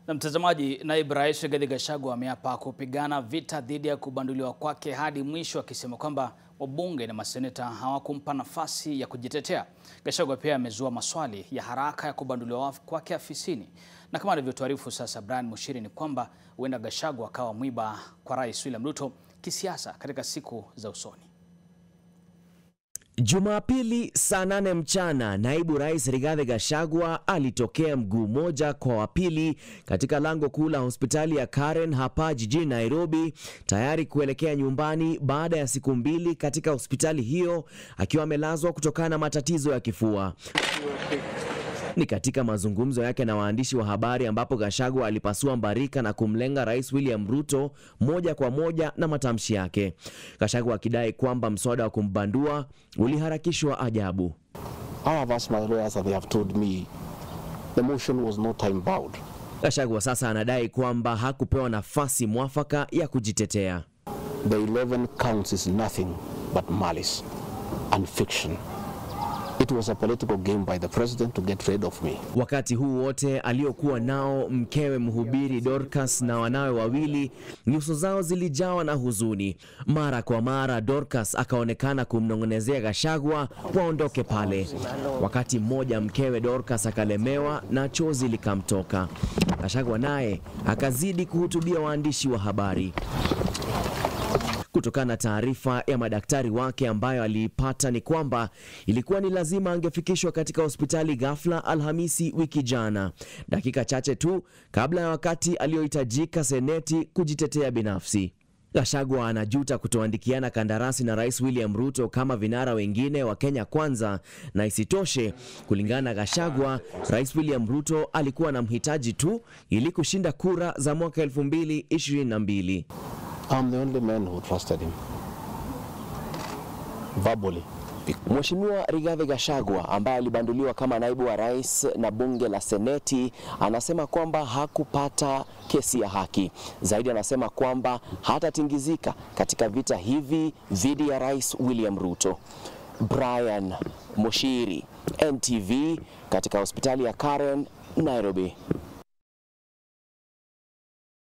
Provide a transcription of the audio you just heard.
Na mtazamaji, naibu rais Rigathi Gachagua ameapa kupigana vita dhidi ya kubanduliwa kwake hadi mwisho, akisema kwamba wabunge na maseneta hawakumpa nafasi ya kujitetea. Gachagua pia amezua maswali ya haraka ya kubanduliwa kwake afisini, na kama alivyotuarifu sasa Brian Mushiri ni kwamba huenda Gachagua akawa mwiba kwa rais William Ruto kisiasa katika siku za usoni. Jumapili saa nane mchana naibu rais Rigathi Gachagua alitokea mguu moja kwa wa pili katika lango kuu la hospitali ya Karen hapa jijini Nairobi, tayari kuelekea nyumbani baada ya siku mbili katika hospitali hiyo akiwa amelazwa kutokana na matatizo ya kifua. Ni katika mazungumzo yake na waandishi wa habari ambapo Gachagua alipasua mbarika na kumlenga Rais William Ruto moja kwa moja na matamshi yake. Gachagua akidai kwamba mswada wa kumbandua uliharakishwa ajabu. I have asked my lawyers and they have told me the motion was not time bound. Gachagua sasa anadai kwamba hakupewa nafasi mwafaka ya kujitetea. The 11 counts is nothing but malice and fiction. It was a political game by the president to get rid of me. Wakati huu wote aliokuwa nao mkewe mhubiri Dorcas na wanawe wawili, nyuso zao zilijawa na huzuni. Mara kwa mara Dorcas akaonekana kumnong'onezea Gachagua waondoke pale. Wakati mmoja mkewe Dorcas akalemewa na chozi likamtoka. Gachagua naye akazidi kuhutubia waandishi wa habari. Kutokana na taarifa ya madaktari wake ambayo aliipata ni kwamba ilikuwa ni lazima angefikishwa katika hospitali ghafla Alhamisi wiki jana, dakika chache tu kabla ya wakati aliyohitajika seneti kujitetea binafsi. Gachagua anajuta kutoandikiana kandarasi na Rais William Ruto kama vinara wengine wa Kenya Kwanza, na isitoshe, kulingana na Gachagua, Rais William Ruto alikuwa na mhitaji tu ili kushinda kura za mwaka 2022. I'm the only man who trusted him. Verbally. Mheshimiwa Rigathi Gachagua ambaye alibanduliwa kama naibu wa rais na bunge la Seneti anasema kwamba hakupata kesi ya haki. Zaidi anasema kwamba hatatingizika katika vita hivi dhidi ya Rais William Ruto. Brian Mushiri, NTV katika hospitali ya Karen, Nairobi.